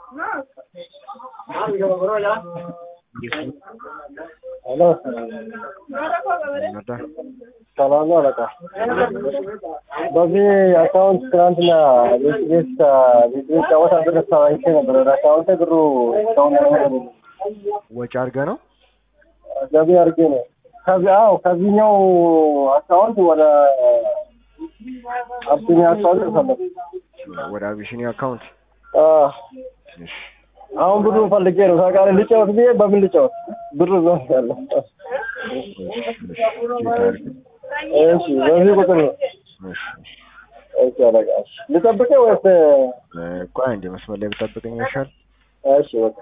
ሄሎ ሰላም ነው አለቃ። በዚህ አካውንት ትናንትና ቤት ቤት ቤት ቤት ጫወታ ብር አይቼ ነበር። ወደ አካውንቴ ብሩ እስካሁን አልገባም። ወጪ አድርገህ ነው? ገቢ አድርጌ ነው። ከዚህ አዎ፣ ከዚህኛው አካውንት ወደ አብሲኒያ አካውንት ፈለግ ወደ አቢሲኒያ አካውንት። እሺ አሁን ብሩ ፈልጌ ነው ታውቃለህ። ልጫወት ብዬ በምን ልጫወት? ብሩ ነው ያለው። እሺ በዚህ ቁጥር ነው። እሺ እሺ አለቃ። እሺ ልጠብቅህ ወይስ? ቆይ አንዴ መስመር ላይ ብጠብቀኝ ይሻል። እሺ በቃ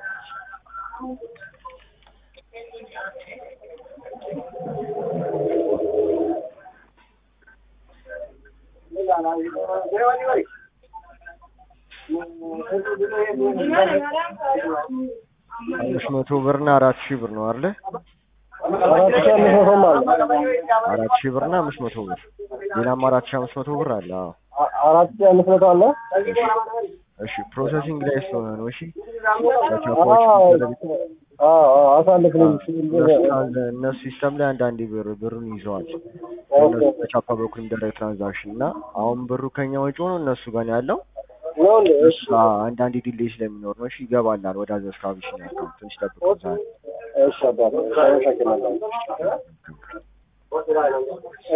አምስት መቶ ብር እና አራት ሺህ ብር ነው አይደለ? አራት ሺህ አምስት መቶም አለ። አራት ሺህ ብር እና አምስት መቶ ብር ሌላም አራት ሺህ አምስት መቶ ብር አለ። አዎ አ- አራት ሺህ አምስት መቶ አለ። እሺ ፕሮሰሲንግ ላይ ስለሆነ ነው። እሺ አዎ ቻፓዎች አዎ አዎ፣ አሳልፍልኝ። እነሱ ሲስተም ላይ አንዳንዴ ብር ብሩን ይዘዋል። ኦኬ እነሱ በቻፓ በኩል የሚደረግ ትራንዛክሽን እና አሁን ብሩ ከኛ ወጪ ሆኖ እነሱ ጋር ነው ያለው። ነው እንዴ? እሺ አዎ፣ አንዳንዴ ዲሌይ ስለሚኖር ነው። እሺ ይገባላል ወደ አዘዝ አቢሲኒያ አካውንት ትንሽ ጠብቁ ዛሬ እሺ አባቴ አመሰግናለሁ።